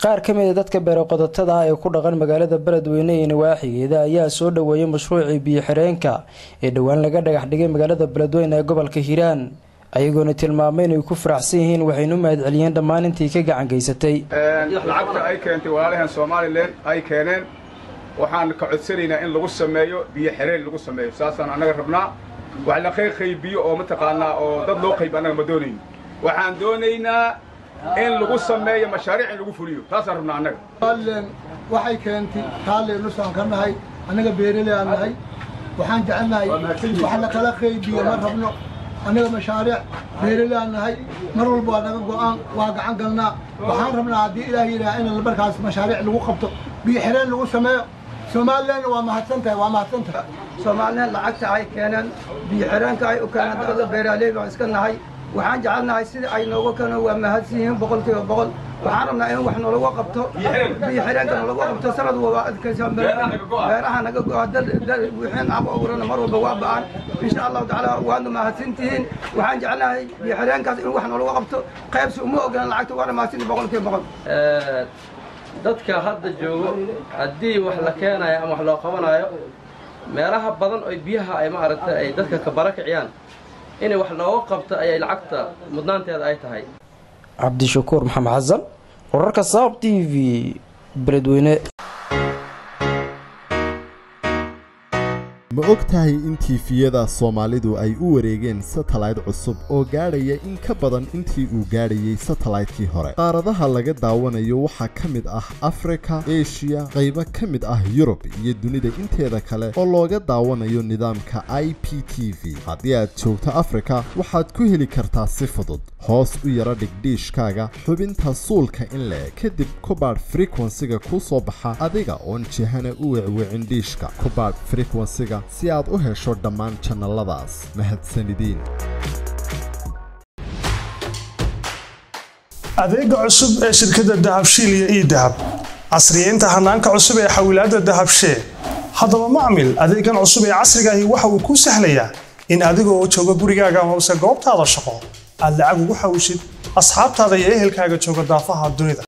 qaar ka mid a dadka beeroqodotada ah ee ku dhaqan magaalada beledweyne iyo nawaaxigeeda ayaa soo dhoweeyay mashruucii biyo-xireenka ee dhowaan laga dhagax dhigay magaalada beledweyne ee gobolka hiiraan ayagoona tilmaamay inay ku faraxsan yihiin waxaynu mahad celiyeen dhammaan intii ka gacan geysatay lacagta ay keentay walaalahan somalilan ay keeneen waxaan ka codsanaynaa in lagu sameeyo biyo xereen lagu sameeyo saasaan annaga rabnaa wax la qaybiyo oo mataqaanaa oo dad loo qayb annaga ma doonayno waxaan doonaynaa in lagu sameeyo mashaariic in lagu fuliyo taasaan rabnaa annaga somalilan waxay keentay taalle nusaan ka nahay annaga beeraley aan nahay waxaan jecelnahay wax la kala qaybiyo ma rabno annaga mashaariic beeraley aan nahay mar walba waa naga go'aan waa gacan galnaa waxaan rabnaa haddii ilaah yidhaha in markaas mashaariic lagu qabto biyo xireen lagu sameeyo somalilan waa mahadsantahay waa mahadsantahay somalilan lacagta ay keeneen biyo xireenka ay u keeneen dadka beeraaley baan iska nahay waxaan jecelnahay sida ay nooga keeneen waa mahadsan yihiin boqolkiiba boqol waxaan rabnaa in wax nolagu qabto biyo xireenka nolagu qabto sanad walba adkaysa beeraha naga go'a wixiin ab awrana mar walba waa ba'an insha allahu tacaala waadna mahadsantihiin waxaan jecelnahay biyo xireenkaas in wax nolagu qabto qaybsi uma ogolaan lacagta waana mahadsanti boqolkiiba boqol dadka hadda joogo haddii wax la keenayo ama wax loo qabanayo meelaha badan oo biyaha ay maaragtay ay dadka ka barakiciyaan inay wax looga qabto ayay lacagta mudnaanteeda ay tahay cabdishakuur maxamed xasan wararka saab t v beledweyne ma og tahay in tiifiyada soomaalidu ay u wareegeen satellayt cusub oo gaadhaya in ka badan intii uu gaadhayey satellaytkii hore qaaradaha laga daawanayo waxaa ka mid ah afrika eshiya qaybo ka mid ah yurub iyo dunida inteeda kale oo looga daawanayo nidaamka i p t v haddii aad joogto afrika waxaad ku heli kartaa si fudud hoos u yara dhigdhiishkaaga xubinta suulka in le kadib kubaadh frekwensiga kuu soo baxa adiga oon jihana u wecwicin dhiishka kubaadh frekwensiga si aad u hesho dhammaan jannaladaas mahadsanidin adeega cusub ee shirkadda dahabshiil iyo ii dahab casriyeynta hanaanka cusub ee xawilaadda dahabshee haddaba macmil adeegan cusub ee casrigaahi waxa uu kuu sahlayaa in adigoo jooga gurigaaga hoose goobtaada shaqo aad lacag ugu xawishid asxaabtaada iyo ehelkaaga jooga daafaha dunida